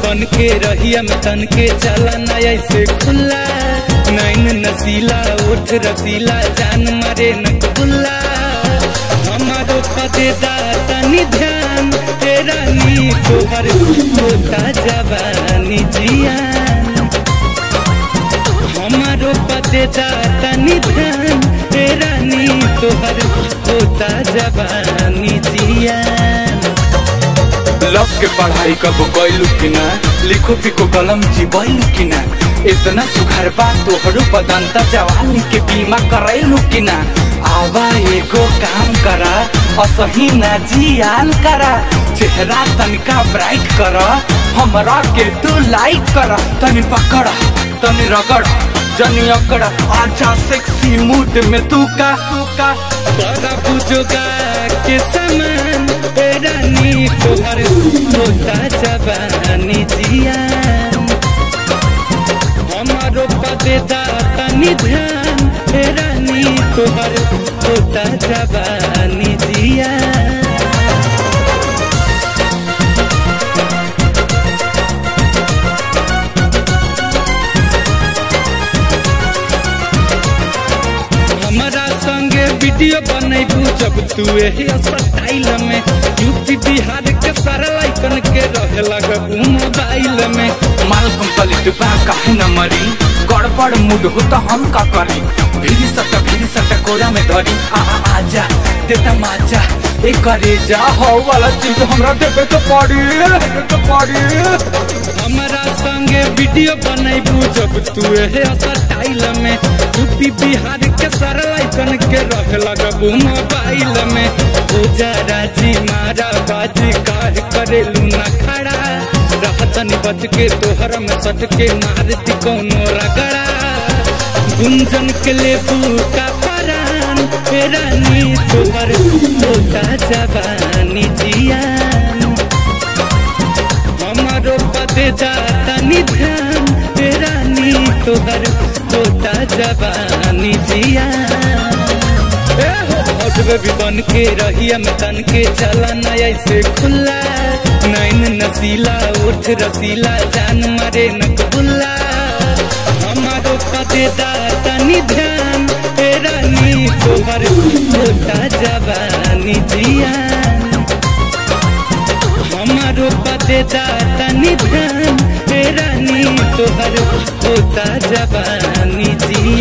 बन के रहिया में तन के चला ना ऐसे खुला नैन नसीला उठ रसीला जान मारे न खुला हमारो पदेदा तनी ध्यान तेरा नी तोहर होता जवानी जियान हमारो पदेदा तनी ध्यान तेरा नी तोहर होता जवानी जियान लव के पढ़ाई कब कैलू कि ना लिखो पिको कलम चिबैलू कि ना इतना सुघर बा तोहरो बदंता जवानी के बीमा करैलू कि ना आवा एगो काम करा असही ना जियान करा चेहरा तनिका ब्राइट कर हमरा के तू लाइक कर तनी पकड़ तनी रगड़ जनी अकड़ आजा सेक्सी मूड में तू का तू का बड़ा बुजुर्गा के समान तेरा नी तोहर होता जवानी जियान हमारो पदेदा तनी ध्यान तेरा नी तोहर होता जवानी जियान हमारा संगे वीडियो बनैबू जब तू एही स्टाइल में यूपी बिहार के सारा लाइकन के रहे लगबू मोबाइल में माल कंप्लीट बा काहे न मरी गड़बड़ मूड हो तो हम का करी भीड़ सट भीड़ सट कोरा में धरी आ आ आजा देता माजा ए करे जा हो वाला चीज हमरा देबे तो पड़ी देबे तो पड़ी हमारा संगे वीडियो बनैबू जब तू एही स्टाइल में यूपी बिहार के सारा लाइकन के रहे लगबू मोबाइल में हो जा राजी मारा बाजी काहे करेलू ना खड़ा रहतन बच के तोहर में सट के मारती कोनो रगड़ा गुंजन के लेबू का परान तेरा नी तोहर होता जवानी जियान हमारो पदे जाता निधान तेरा नी तोहर होता जवानी जियान ए हो हौसले भी बन के रहिया में तन के चला ना ऐसे खुला नैन नसीला उठ रसीला जान मारे न कबुल्ला हमारो पदेदा तनी ध्यान तेरा नी तोहर होता जवानी जियान हमारो पदेदा तनी ध्यान तेरा नी तोहर होता जवानी जियान